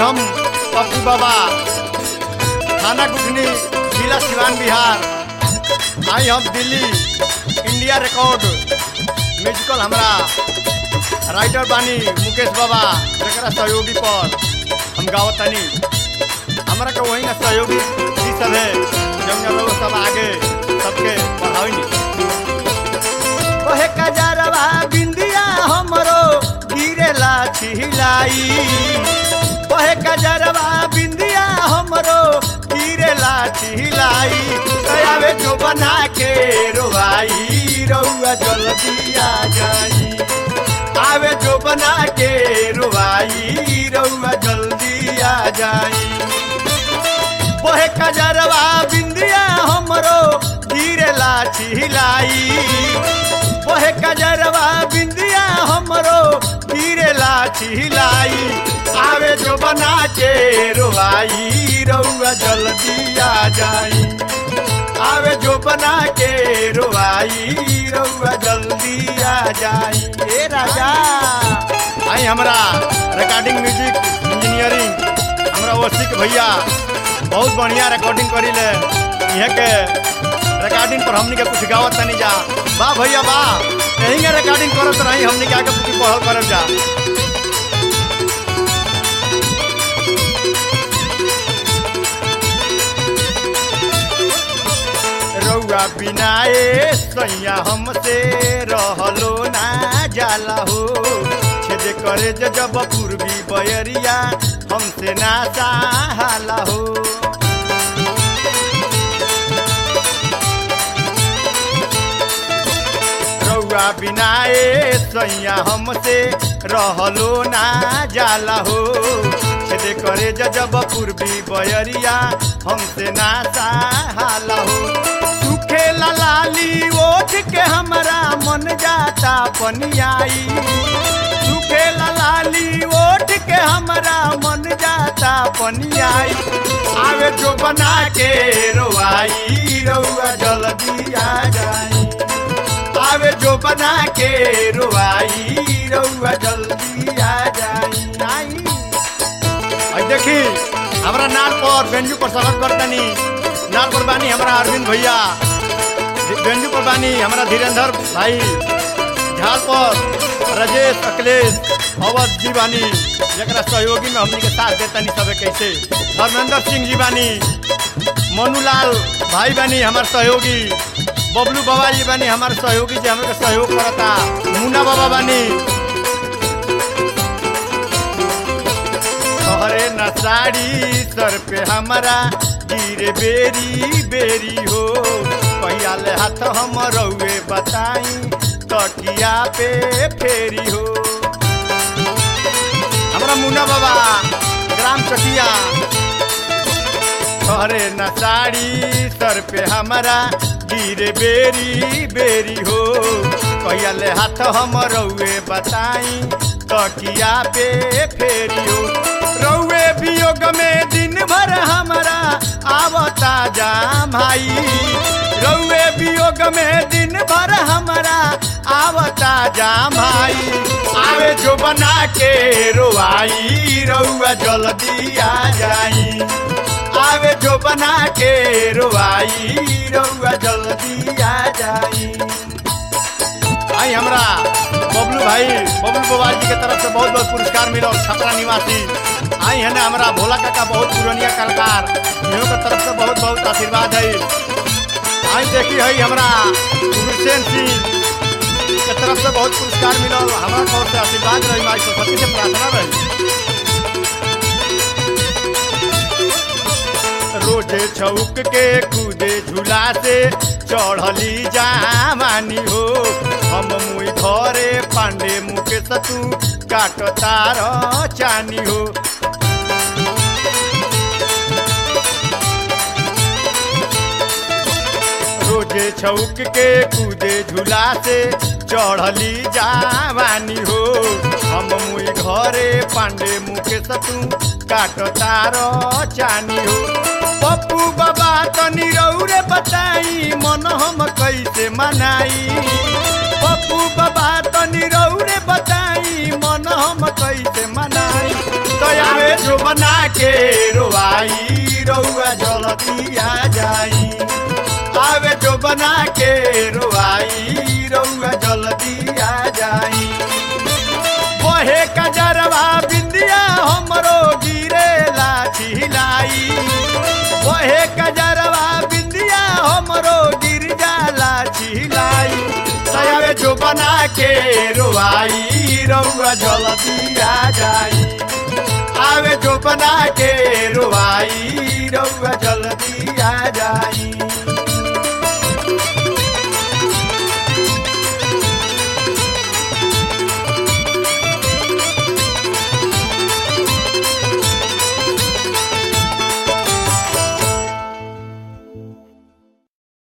हम पप्पू बाबा थाना गुठनी जिला सिवान बिहार आई हम दिल्ली इंडिया रिकॉर्ड म्यूजिकल हमरा राइटर बानी मुकेश बाबा जरा सहयोगी पर हम गावत तनी हमरा के वही ना सहयोगी जी सब है जौन जौन लोग सब आगे सबके बढ़ावी कहे कजरवा बिंदिया हमरो गिरेला छिलाई कहे कजरवा बिंदिया हमरो गिरेला छिलाई आवे जो बना के रोवाई रउआ जल्दी आ जाई आवे जो बना के रोवाई रउआ जल्दी आ जाई बहे कजरवा बिंदिया हमरो गिरेला छिलाई बहे कजरवा बिंदिया हमरो गिरेला छिलाई आवे जो बना के रोवाई रउआ जल्दी आ जाई आवे जो बना के रोवाई रउआ जल्दी आ जाई ए राजा आई हमरा रिकॉर्डिंग म्यूजिक इंजीनियरिंग हमरा ओसिक भैया बहुत बढ़िया रिकॉर्डिंग करी ले यहाँ के रिकॉर्डिंग पर हमनी के कुछ गावत तनी जा वाह भैया वाह यही के रिकॉर्डिंग करत रही हमनी के आगे कुछ पढ़ल करब जा रउआ बिना ए सैया हमसे रहलो ना जाला हो छेद करे जे जब पूर्वी बयरिया हमसे ना चाहाला हो रउआ बिना ए सैया हमसे रहलो ना जाला हो छेद करे जे जब पूर्वी बयरिया हमसे ना चाहाला हो सुखे लाली ओठ के हमरा मन जाता पनियाई सुखे लाली ओठ के हमरा मन जाता पनियाई आवे जो बना के रोवाई रउआ जल्दी आ जाई आवे जो बना के रोवाई रउआ जल्दी आ जाई आई आई देखी हमरा नाल पर बेंजू पर स्वागत करतनी नाल पर बानी हमरा अरविंद भैया बेंजू पर बानी हमरा धीरेन्द्र भाई झाल पर राजेश अखिलेश अवध जी बानी जरा सहयोगी में हमनी के साथ देतनी सबे कैसे धर्मेंद्र सिंह जी बानी मनुलाल भाई बानी हमार सहयोगी बबलू बाबा जी बानी हमार सहयोगी जी हमके सहयोग करता मुन्ना बाबा बानी तोहरे न साड़ी सर पे हमारा गिरे बेरी बेरी हो पहिया ले हाथ हम रउए बताई तकिया पे फेरी हो हमरा मुन्ना बाबा ग्राम चकिया तोहरे न साड़ी सर पे हमारा गिरे बेरी बेरी हो कहिया ले हाथ हम रउए बताई तकिया पे फेरी हो रउए वियोग में दिन भर हमारा आवता जाम भाई रउए वियोग में दिन भर हमारा आवता जाम भाई आवे जो बना के रोवाई रउआ जल्दी आ जाई आवे जो बना के रोवाई रउआ जल्दी आ जाई आई हमरा बबलू भाई बबलू बोवाल जी के तरफ से बहुत बहुत पुरस्कार मिलो छपरा निवासी आई है ना हमारा भोला काका बहुत पुरानिया कलाकार इन्हों के तरफ से बहुत बहुत आशीर्वाद है आई देखी है हमरा गुरसेन सिंह के तरफ से बहुत पुरस्कार मिलो हमारा तौर से आशीर्वाद रही माई सरस्वती से प्रार्थना रही रोजे छौक के कूदे झूला से चढ़ली जामानी हो हम मुई घरे पांडे मुके सतू काट तार चानी हो रोजे छौक के कूदे झूला से चढ़ली जावानी हो हम मुई घरे पांडे मुके सतू काट तार चानी हो पप्पू बाबा तनी रौरे बताई मन हम कैसे मनाई पप्पू बाबा तनी रौरे बताई मन हम कैसे मनाई दयावे जो बना जल्दी आ जाई आवे जो बना के रोआई रउआ जल्दी आ जाई बहे कजरवा बिंदिया हमरो गिरे लाठी लाई बहे कजरवा बिंदिया हमरो गिर जाला छिलाई सयावे जो बना के रोआई रउआ जल्दी आ जाई आवे जो बना के रोआई